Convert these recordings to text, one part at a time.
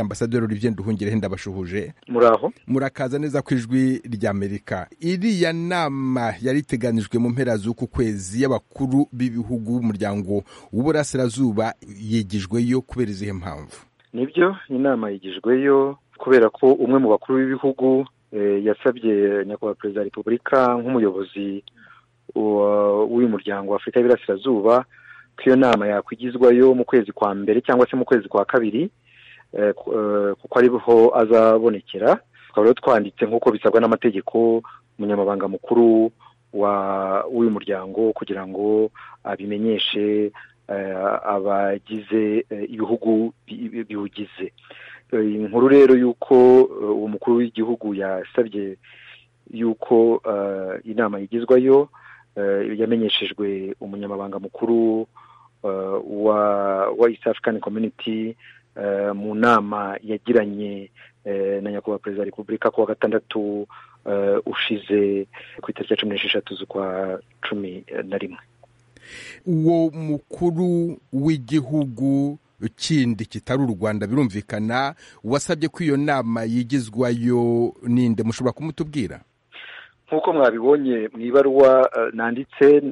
ambasaderi olivier nduhungire ndabashuhuje muraho murakaza neza ku ijwi ry'amerika iriya nama yari iteganijwe mu mpera z'uku kwezi y'abakuru b'ibihugu b'umuryango w'uburasirazuba yigijweyo kubera izihe mpamvu nibyo inama yigijweyo kubera ko umwe mu bakuru b'ibihugu yasabye nyakubahwa perezida wa repubulika nk'umuyobozi w'uyu muryango wa afurika y'Iburasirazuba ko iyo nama yakwigizwayo mu kwezi kwa mbere cyangwa se mu kwezi kwa kabiri kuko ariho azabonekera tukaba rero twanditse nk'uko bisabwa n'amategeko umunyamabanga mukuru w'uyu muryango kugira ngo abimenyeshe abagize ibihugu biwugize inkuru rero y'uko uwo mukuru w'igihugu yasabye y'uko inama yigizwayo yamenyeshejwe umunyamabanga mukuru wa East African Community mu nama yagiranye na nyakubahwa perezida wa repubulika ku wa gatandatu ushize ku itariki ya cumi n'esheshatu z'ukwa cumi na rimwe uwo mukuru w'igihugu kindi kitari u rwanda birumvikana wasabye ko iyo nama yigizwayo ninde mushobora kumutubwira nk'uko mwabibonye mu ibaruwa nanditse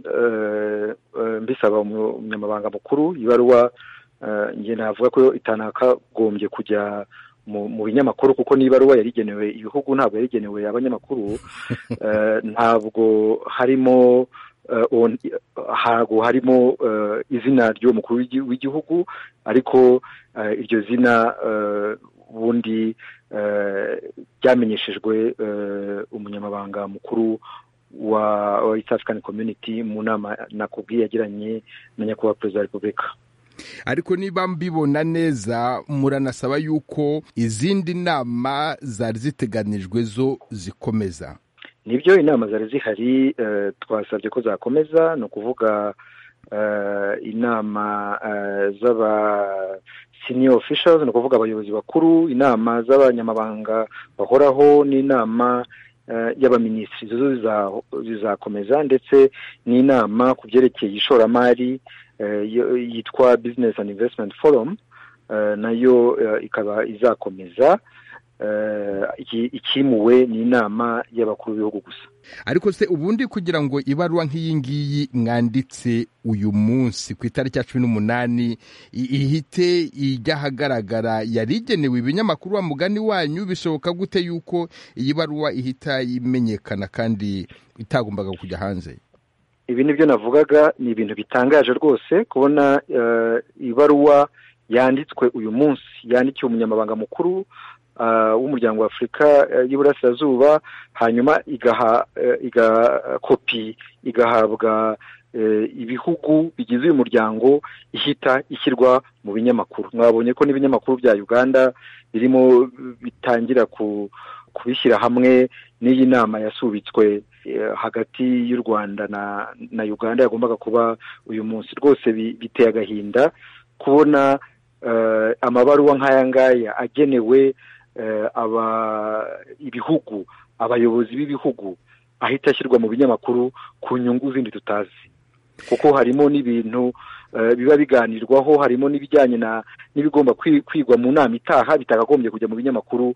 mbisaba umunyamabanga mukuru ibaruwa nge navuga ko itanakagombye kujya mu binyamakuru kuko n'ibaruwa yari igenewe ibihugu ntabwo yari igenewe abanyamakuru ntabwo harimo hago harimo izina ry'uwo mukuru w'igihugu ariko iryo zina ubundi ryamenyeshejwe umunyamabanga mukuru wa East African Community mu nama nakubwiye yagiranye na nyakubahwa perezida wa repubulika ariko niba mbibona neza muranasaba yuko izindi nama zari ziteganijwe zo zikomeza nibyo inama zari zihari twasabye ko zakomeza ni ukuvuga inama z'aba senior officials ni ukuvuga abayobozi bakuru inama z'abanyamabanga bahoraho n'inama y'abaminisitiri zo zizakomeza ndetse n'inama ku byerekeye ishoramari yitwa business and investment forum nayo ikaba izakomeza ikimuwe ni inama y'abakuru b'ibihugu gusa ariko se ubundi kugira ngo ibaruwa nk'iyi ngiyi mwanditse uyu munsi ku itariki ya cumi n'umunani ihite ijya ahagaragara yari igenewe ibinyamakuru wa mugani wanyu bishoboka gute yuko iyi baruwa ihita imenyekana kandi itagombaga kujya hanze ibi ni byo navugaga ni ibintu bitangaje rwose kubona ibaruwa yanditswe uyu munsi yandikiwe umunyamabanga mukuru w'umuryango wa afurika y'Iburasirazuba hanyuma igaha kopi igahabwa ibihugu bigize uyu muryango ihita ishyirwa mu binyamakuru mwabonye ko n'ibinyamakuru bya uganda birimo bitangira kubishyira hamwe n'iyi nama yasubitswe hagati y'u rwanda na uganda yagombaga kuba uyu munsi rwose biteye agahinda kubona amabaruwa nk'aya ngaya agenewe aba ibihugu abayobozi b'ibihugu ahita ashyirwa mu binyamakuru ku nyungu zindi tutazi kuko harimo n'ibintu biba biganirwaho harimo n'ibijyanye n'ibigomba kwigwa mu nama itaha bitakagombye kujya mu binyamakuru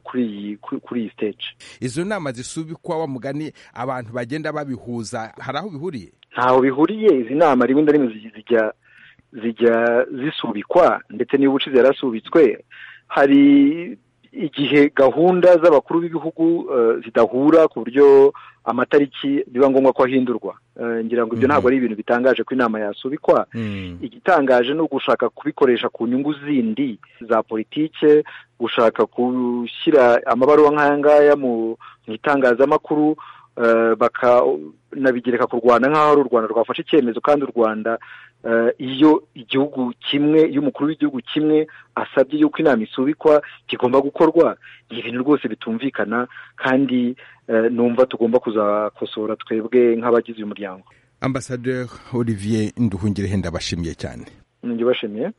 kuri iyi stage izo nama zisubikwa wa mugani abantu bagenda babihuza hari aho bihuriye ntaho bihuriye izi nama rimwe na rimwe zijya zijya zisubikwa ndetse niba ubucuruzi yarasubitswe hari igihe gahunda z'abakuru b'ibihugu zidahura ku buryo amatariki biba ngombwa ko ahindurwa ngira ngo ibyo ntabwo ari ibintu bitangaje ko inama yasubikwa igitangaje ni ugushaka kubikoresha ku nyungu zindi za politike gushaka gushyira amabaruwa nk'aya ngaya mu itangazamakuru bakanabigereka ku rwanda nk'aho ari u rwanda rwafashe icyemezo kandi u rwanda iyo igihugu kimwe iyo umukuru w'igihugu kimwe asabye yuko inama isubikwa kigomba gukorwa ni ibintu rwose bitumvikana kandi numva tugomba kuzakosora twebwe nk'abagize uyu muryango ambasaderi olivier nduhungire henda bashimiye cyane nibyo bashimiye